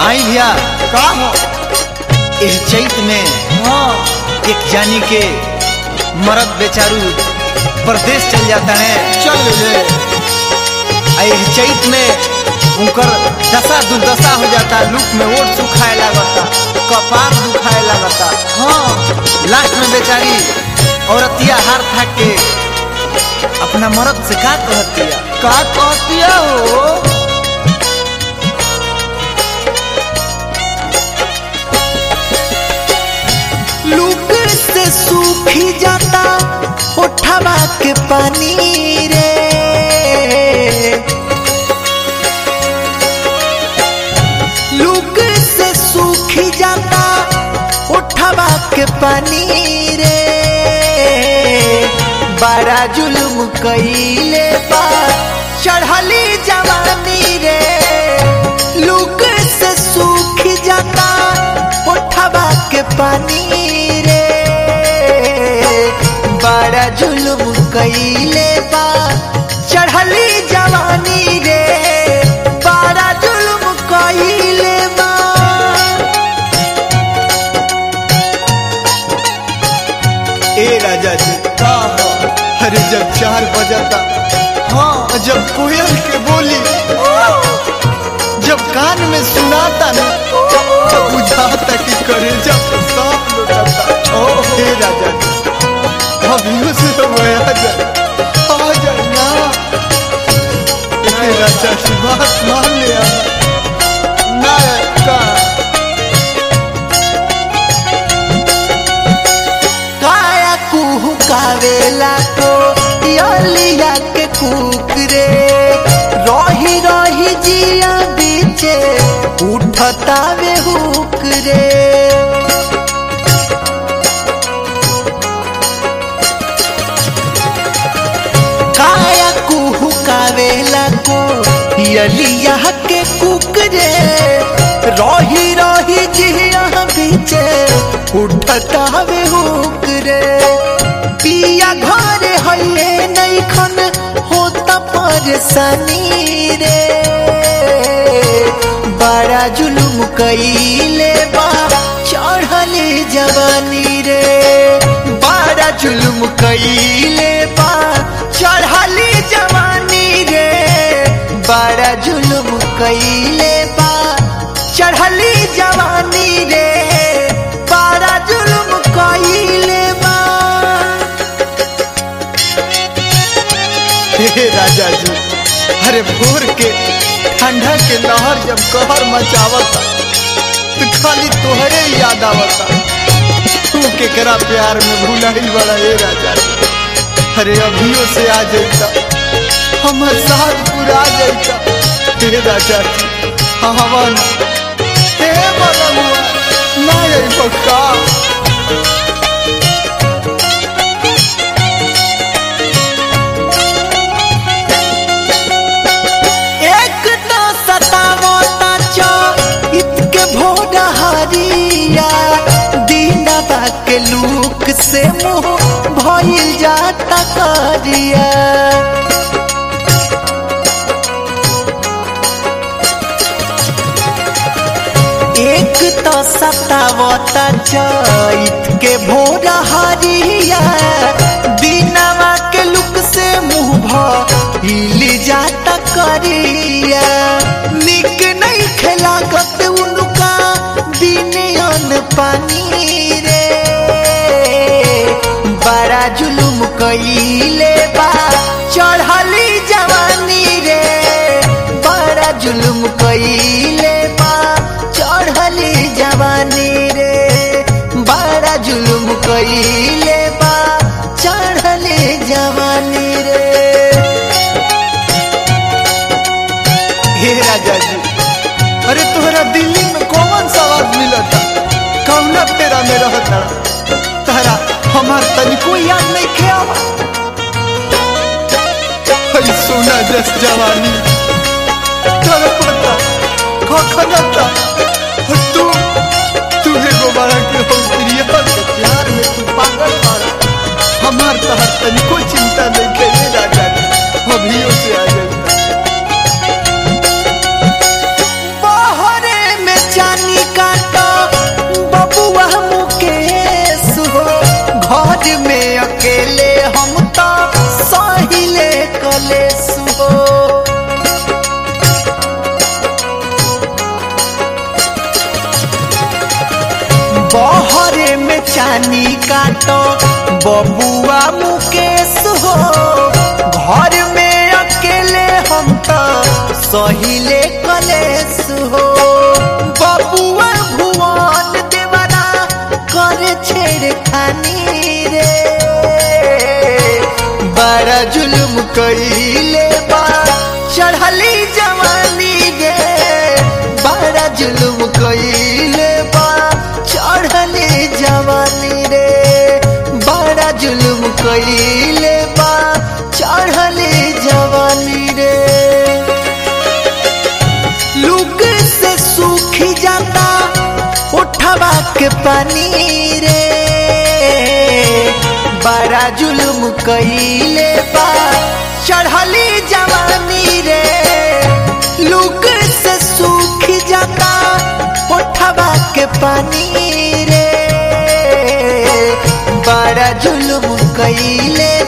आई भैया का हो एह चैत में हाँ एक जानी के मरद बेचारू प्रदेश चल जाता है चल ले आ एह चैत में उनकर दशा दुर्दशा हो जाता लुक में ओट सुखाए लागता कपार दुखाए लागता हाँ लास्ट में बेचारी औरतिया हार थाक के अपना मर्द से का कहतिया का कहतिया हो लूक से सूखी जाता उठवा के पानी रे लूक से सूखी जाता उठवा के पानी रे बड़ा जुल्म कईले बा चढ़ली जवानी रे लूक से सूख जाता उठवा के पानी रे बड़ा जुल्म कईले बा चढ़ली जवानी रे बड़ा जुल्म कईले बा ए राजा जी का हो अरे जब चार बजता हाँ जब कोयल के बोली जब कान में सुनाता ना तो बुझाता कि करे जब सांप लुटाता ओ हे राजा अभियो से तो मैं आ जाए आ जाए ना हे राजा की बात मान लिया ना का काया कुहू कावेला को यलिया के कुकरे रही रही जिया बीचे उठता वे हुक रे काया कुहू कावेला को यलिया के कुकरे रही रही जिया बीचे उठता वे हुक रे पिया घरे हइले नैखन होता परेशानी रे बड़ा जुलुम कईले बा चढ़ले जवानी रे बड़ा जुलुम कईले बा चढ़ले जवानी रे बड़ा जुलुम कईले बा चढ़ली जवानी रे बड़ा जुलुम कईले बा हे राजा जी अरे भोर के ठंडा के लहर जब कहर मचावता तो खाली तोहरे ही याद आवता तू केकरा प्यार में भुलाई बड़ा हे राजा जी अरे अभियो से आ जाता हमर साथ पूरा जाता हे राजा जी हवन हे बलमुआ ना आई पक्का एक तो सतावता चो इतके भोर हरिया दीनवा के लूक से मुंह भइल जाता करिया एक तो सतावता चैत के भोर हरिया दीनवा के लुक से मुंह भइल जाता करिया निक नहीं खेलागत उनका बिनयन पानी रे बड़ा जुलुम कईले बा चढ़ली जवानी रे बड़ा जुलुम कईले बा चढ़ली जवानी रे बड़ा जुलुम कईले बा चढ़ली जवानी रे हे राजा जी अरे तोहरा दिल्ली में कौन सवाद मिलता कौना तेरा में रहता तारा हमार तनिको याद नहीं खेआवा हई सोना जस जवानी तोरा पता खखनता तू तू एगो बड़ा के हो प्रिया के प्यार में तू पागल पागल हमार तहर तनिको चिंता नहीं खेले राजा जी अभियो से आ जाए कलेस हो बहरे में चानी काटो बबुआ मुकेश हो घर में अकेले हम तो सहिले कलेस हो बबुआ भुवन देवरा करे छेड़खानी रे बड़ा जुल्म कइले बा चढ़ली जवानी रे बड़ा जुल्म कइले बा चढ़ली जवानी रे बड़ा जुल्म कइले बा चढ़ली जवानी रे लुक से सूख जाता उठवा के पानी रे बड़ा जुल्म कइले बा चढ़ली जवानी रे लुक से सूख जाता उठवा के पानी रे बड़ा जुल्म कइले